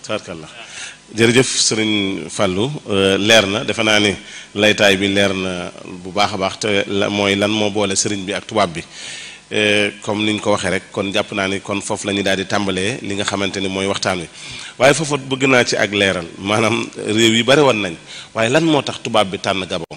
tabarkalla jërëjëf sëriñ Fallou leer na defe naa ni laytaay bi leer na bu baax a baax te la mooy lan moo boole sëriñ bi ak tubaab bi comme ni ñu ko waxee rek kon jàpp naa ni kon foofu la ñuy daal di tàmbalee li nga xamante ni mooy waxtaan wi waaye foofu bëgg naa ci ak leeral maanaam réew yi bari woon nañ waaye lan moo tax tubaab bi tànn Gabon.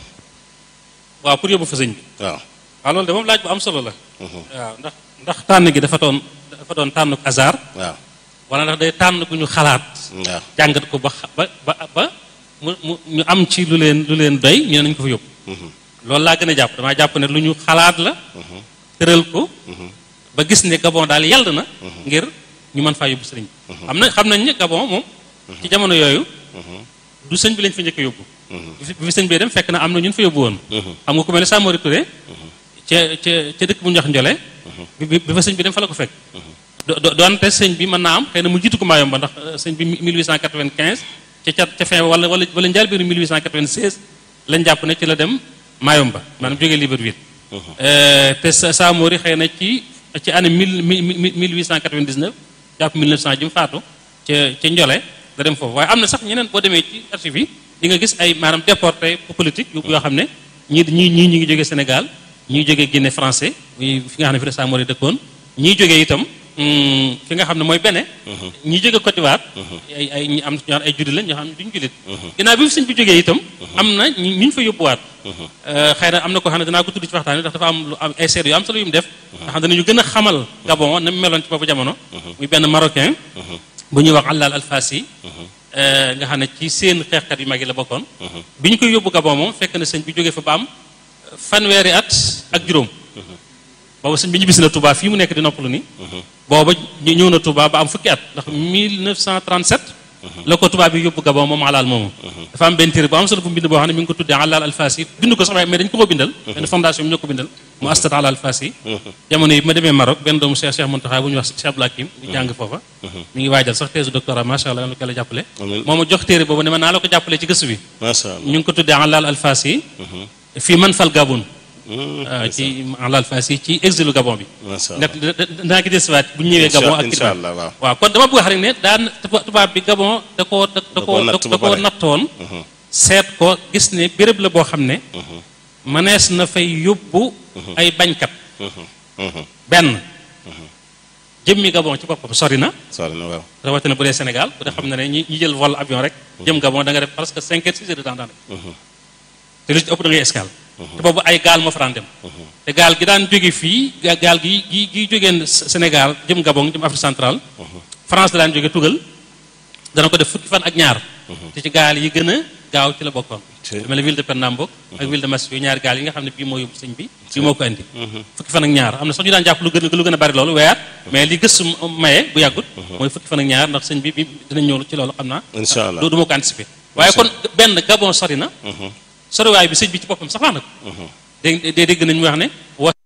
waaw pour yóbbu fa sëñ bi. waaw waaw loolu de moom laaj bu am solo la. waaw ndax ndax tànn gi dafa doon dafa doon tànn hasard. waaw wala ndax day tànn gu ñu xalaat. waaw jàngat ko ba ba ba ba mu mu ñu am ci lu leen lu leen doy ñu ne nañ ko fa yóbbu. loolu laa gën a jàpp damaa jàpp ne lu ñu xalaat la. tëral ko. ba gis ne Gabon daal yàlla na. ngir ñu mën faa yóbbu sëriñ bi. xam na xam nañ ne Gabon moom. ci jamono yooyu. du sëñ bi lañ fa njëkk a yóbbu. bi fi sëñ bi dem fekk na am na ñun fa yóbbu woon. xam nga ku mel ne Samori Touré. ca ca ca dëkk bu ñu wax Njole. bi bi fa sëñ bi dem fa la ko fekk. do doonte sëñ bi mën naa am xëy na mu jiitu ko Mayomba ndax sëñ bi 1895 ca ca ca fin wala wala wala njaal biiru 1896 lañ jàpp ne ci la dem Mayomba maanaam jógee Libreville. te Samori xëy na ci ci année mille mille 1899 jàpp 1900 ji mu faatu ca ca Njole la dem foofu waaye am na sax ñeneen boo demee ci archive yi di nga gis ay maanaam déporté politique yoo xam ne ñii ñii ñii ñu ngi jógee Sénégal ñii jógee Guinée français fi nga xam ne fi la Samori dëkkoon ñii jógee itam fi nga xam ne mooy Bénin ñii jógee Côte d'Ivoire ay ay ñi am ñoo ay jullit lañ ñoo xam ne duñu jullit ginnaaw bi fi sëñ bi jógee itam am na ñu ñu fa yóbbuwaat xëy na am na ko xam ne danaa ko tudd ci waxtaan wi ndax dafa am lu am ay seede yu am solo yu mu def nga xam ne danañu gën a xamal Gabon na mu meloon ci boobu jamono muy benn marocain bu ñuy wax Allal Alfasi nga xam ne ci seen xeexkat yu mag yi la bokkoon bi ñu koy yóbbu Gabon moom fekk na sëñ bi jógee fa ba am fanweeri at ak juróom booba sëñ bi ñu bis na Touba fii mu nekk di noppalu ni booba ñëw na Touba ba am fukki at ndax 1937 la ko Touba bi yóbbu Gabon moom alaal moomu dafa am benn téere bu am solo bu mbind boo xam ne mi ngi ko tuddee Allal Alfasi bind ko sax waaye mais dañu ko ko bindal benn fondation bi ñoo ko bindal mu astat Allal Alfasi jamono yi ma demee Maroc benn doomu Cheikh Cheikh Mountakha bu ñuy wax Cheikh Abdou Hakim di jàng foofa mi ngi waajal sax thèse doctorat macha allah la ko la jàppale moo ma jox téere boobu ne ma naa la ko jàppale ci gëstu bi macha allah ñu ngi ko tuddee Allal Alfasi fii man fal Gabon ci Allal Alfasi ci exilu Gabon bi macha allah dinaa ko desiwaat bu ñu ñëwee Gabon ak incha allah waaw waaw kon dama bëgg wax rek ne daan tubaab bi Gabon da koo da koo da koo nattoon seet ko gis ne béréb la boo xam ne mënees na fay yóbbu ay bañkat benn jëmmi Gabon ci boppam sori na sori na waaw rawatina bu dee Sénégal bu dee xam na ne ñi ñi jël vol avion rek jëm Gabon da nga def presque cinq heures six heures de temps daanaka te lu ci ëpp da ngay escale te boobu ay gaal moo fa daan dem te gaal gi daan jóge fii gaal gi gi gi jógeen Sénégal jëm Gabon jëm Afrique centrale France da daan jóge tugal dana ko def fukki fan ak ñaar te ci gaal yi gën a gaaw ci la bokkoon lu mel ne ville de Pernambouc ak ville de Massio ñaari gaal yi nga xam ne bii moo yóbbu sëñ bi bii moo ko indi fukki fan ak ñaar am na sax ñu daan jàpp lu gën lu gën a bari loolu weer mais li gëstu maye bu yàggut mooy fukki fan ak ñaar ndax sëñ bi bi dinañ ñëw ci loolu xam naa incha allah du ma ko anticiper waaye kon benn Gabon sori na soriwaay bi sëñ bi ci boppam sax wax na ko dégg dégg nañ mu wax ne